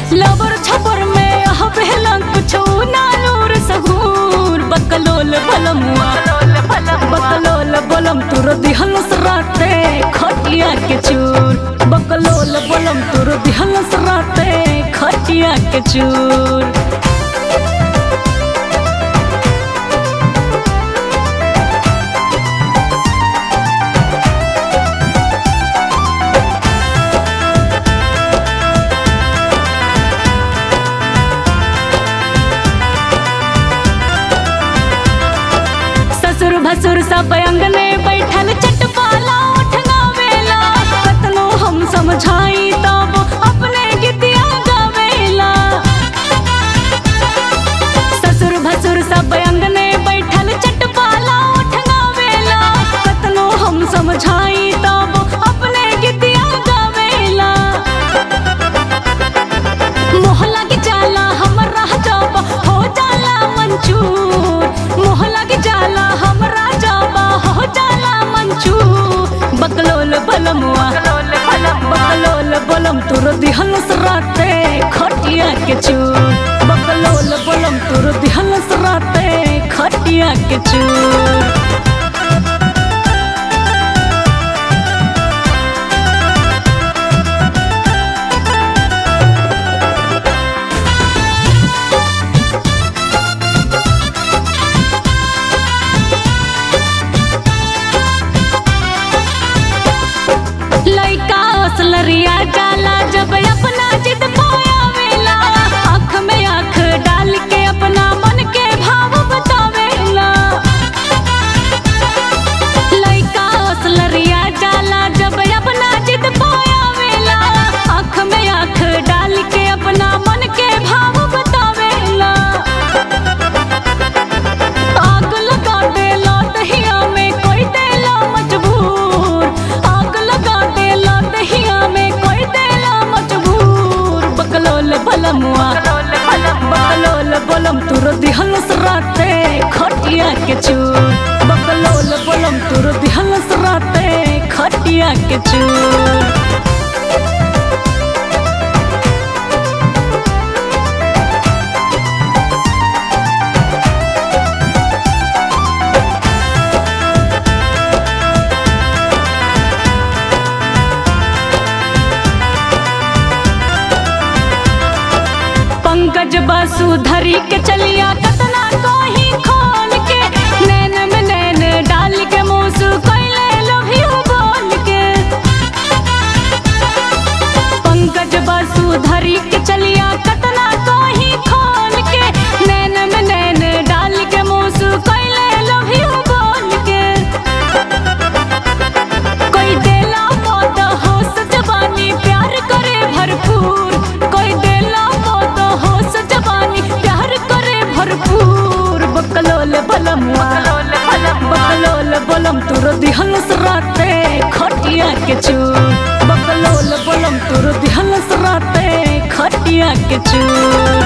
लबर छपर में हबेला कुछ नालूर सहूर बकलोल बलमुआ बकलोल बलम तुर दिहल सराते खटिया के चूर बकलोल बलम तुर दिहल सराते खटिया के चूर ससुर भसुर सब अंगने बैठल चटपाला उठगावेला कतनो हम समझाई तब अपने गीतिया गावेला ससुर भसुर सब अंगने बैठल चटपाला उठगावेला कतनो हम समझाई तब अपने गीतिया गावेला मोहला के जाला हमरा जब हो जाला मंचूर मोहला के जाला हमरा जब हो जाला मंचूर बकलोल बलमुआ बकलोल बलम तुर दिहल सराते खटिया के चूर बकलोल बलम तुर दिहल सराते खटिया के चूर लइका असलरिया जाला जब अपना जिद पायावेला आँख में आँख डाल के अपना मन के भाव बतावेला लइका असलरिया जाला जब अपना जिद पायावेला आँख में आँख डाल के अपना मन के भाव बतावेला आग लगा देला दहिया में कोई देला मजबूर आग लगा देला दहिया में कोई देला मजबूर बकलोल बलमुआ बकलोल बलम तुर दिहल सराते खटिया के चूर बकलोल बलम तुर दिहल सराते खटिया के चूर पंकज बासुधरी के चलिया कतना कोही खोल के नैन में नैन डाल के मुसु कैले लभियो बोल के पंकज बासुधरी के चलिया कतना कोही खोल के नैन में नैन डाल के मुसु कैले लभियो बोल के कोई देला मौत हो सजवानी प्यार करे भरपूर कोई देला मौत हो सजवानी प्यार करे भरपूर बकलोल बलमुआ बकलोल बलम तुर दिहल सराते खटिया के चूर बकलोल बलम तुर दिहल सराते खटिया के चूर